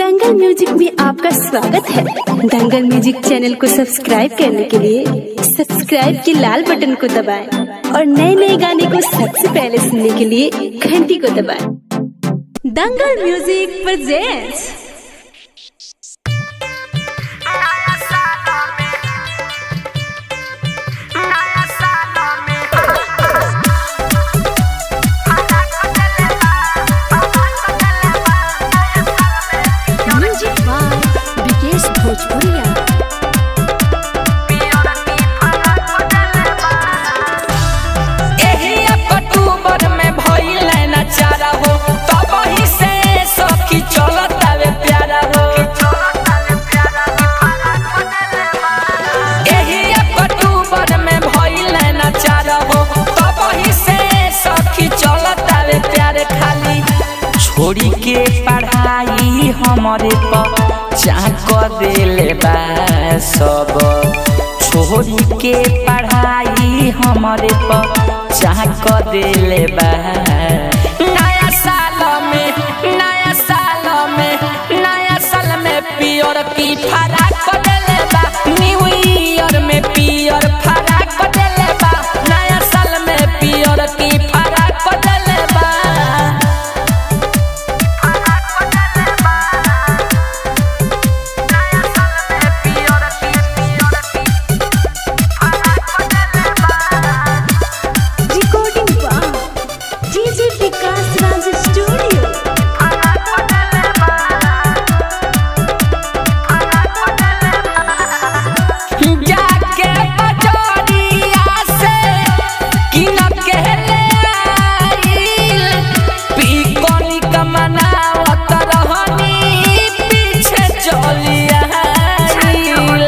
दंगल music में आपका स्वागत है दंगल म्यूजिक चैनल को सब्सक्राइब करने के लिए सब्सक्राइब के लाल बटन को दबाएं और नए नए गाने को सबसे पहले सुनने के लिए घंटी को दबाएं Dangal music presents music by Vikesh Bhojpuriya एही अक्टूबर में भइल ना चारा हो तब ही से सखी चलत आवे प्यारा हो एही अक्टूबर में भइल ना चारा हो तब ही से सखी चलत आवे प्यारे खाली छोड़ी के पढ़ाई हमरे पर चाक देले बा सब छोड़ी के पढ़ाई हमरे पर चाक देले बा नया साल में नया साल में नया साल में पियर की फराक देले बा न्यू ईयर में पियर फराक देले बा नया साल में पियर की फराक देले बा recording DJ Vikas Raj studio जाके बजरिया से किन के ले आइल पीकोनी का मनावत रहनी पीछे चली आइल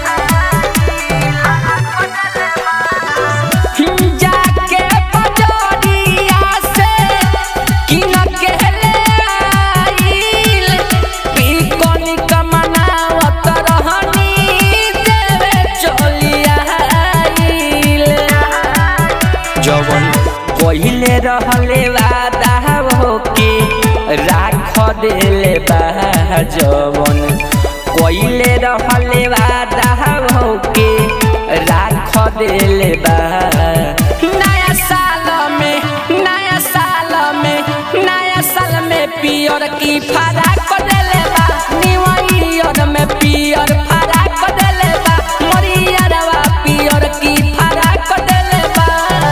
जाके बजरिया से किन के ले आइल पीकोनी का मनावत रहनी देवे चली आइल जवन पहिले रहले वादा होके राख देले बा जवन पहिले रहले वादा होके राख देले बा नया साल में नया साल में नया साल में पियर की फराक देले बा न्यू ईयर में पियर फराक देले बा मरियरवा पियर की फराक देले बा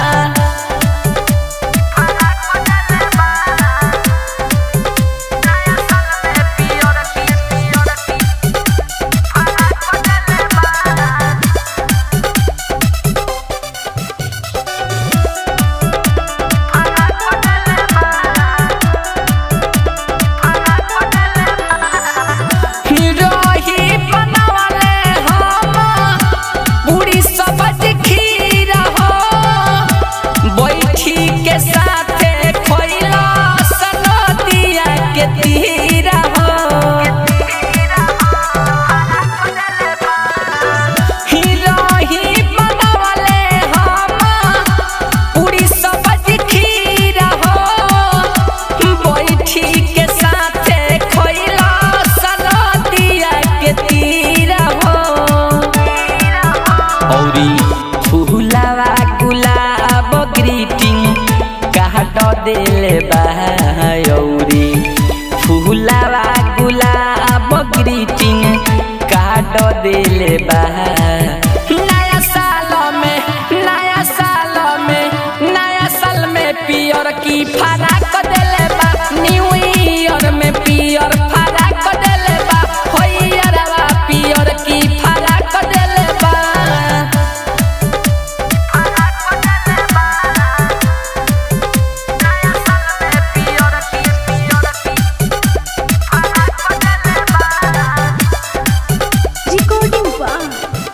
रही बनवले हम पूरी सब्ज खीर हो बैठी के साथे खइला सनदिया के तीर हो रही बनवले हम पूरी सब्ज खीर हो बैठी के साथे खइला सनदिया के तीर हो औरी फूलावा गुलाब ग्रीटिंग काट देले बा औरी फूलावा गुलाब ग्रीटिंग काट देले बा नया साल में नया साल में नया साल में पियर की फराक देले बा न्यू ईयर में पियर फराक देले बा होइयरवा पियर की फराक देले बा रिकॉर्डिंग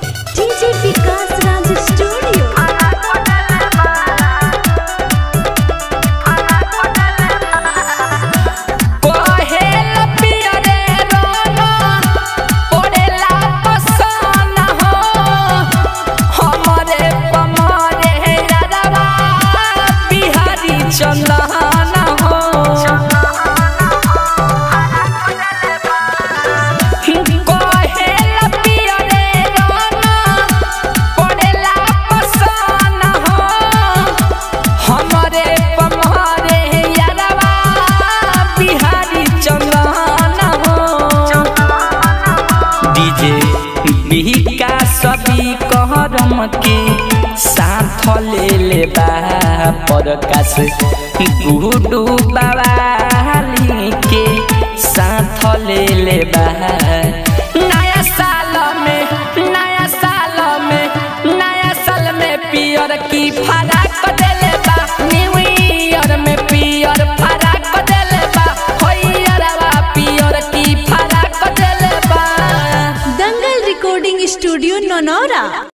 ले ले बा प्रकाश गुडू बाबाली के साथ ले ले बा नया साल में नया साल में नया साल में पियर की फराक देले बा न्यू ईयर में पियर फराक देले बा होइयरवा पियर की फराक देले बा दंगल रिकॉर्डिंग स्टूडियो नौनौरा